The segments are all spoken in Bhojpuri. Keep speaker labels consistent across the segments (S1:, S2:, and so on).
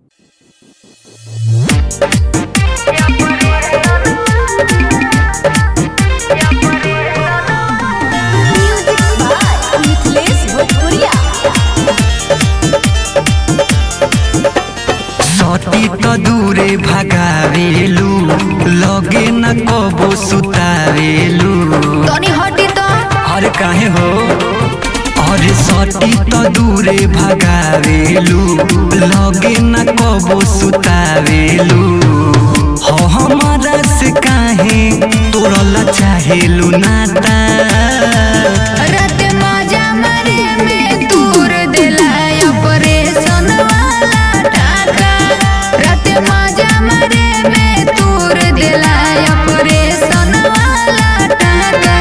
S1: सती त दूरे भगावेलू लगे न कबो सुतावेलू
S2: तनी हटी तो
S1: अरे काहे हो अरे सती त दूरे भगावेलू लगे न कबो सुतावेलू हो हमारा से काहे तोरल चाहेलू नाता
S2: रात मजा मरे में तूर देला ऑपरेशन वाला टाका रात मजा मरे में तूर देला ऑपरेशन वाला टाका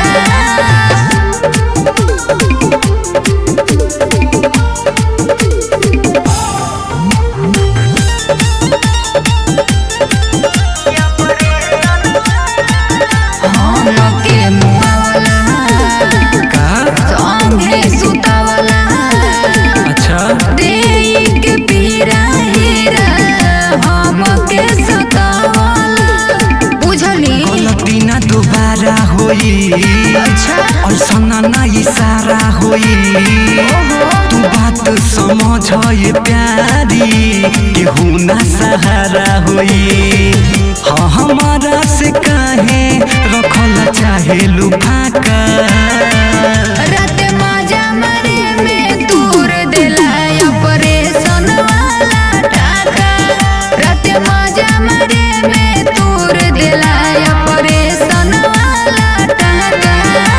S2: हमके मुआवला
S1: का
S2: संगे सुतावला
S1: अच्छा
S2: देई के पीरा हीरा हमके सतावला बुझली
S1: गलती ना दोबारा होई
S2: अच्छा
S1: ऐसा ना इशारा होई तू बात समझ ये प्यारी केहू ना सहारा होई हाँ हमारा से काहे रखल चाहे लुफाका
S2: रात मजा मरे में तूर देला ऑपरेशन वाला टाका रात मजा मरे में तूर देला ऑपरेशन वाला टाका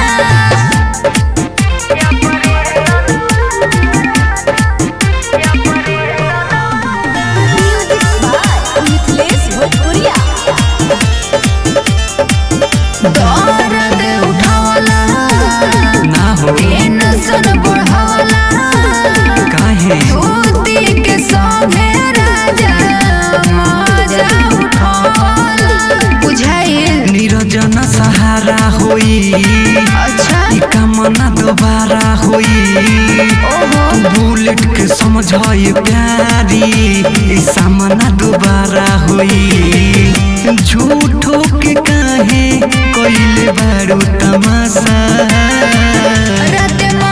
S2: दर्द उठावला
S1: ना हो
S2: टेंशन बढ़ावला
S1: काहे
S2: धोती के संगे राजा मजा उठावला बुझाइल
S1: निरजन सहारा होई
S2: अच्छा
S1: ई कामना दोबारा होई
S2: ओहो
S1: बुलेट के समझ ये प्यारी ई सामना दोबारा होई झूठो के काहे कोइले बारू तमाशा
S2: रात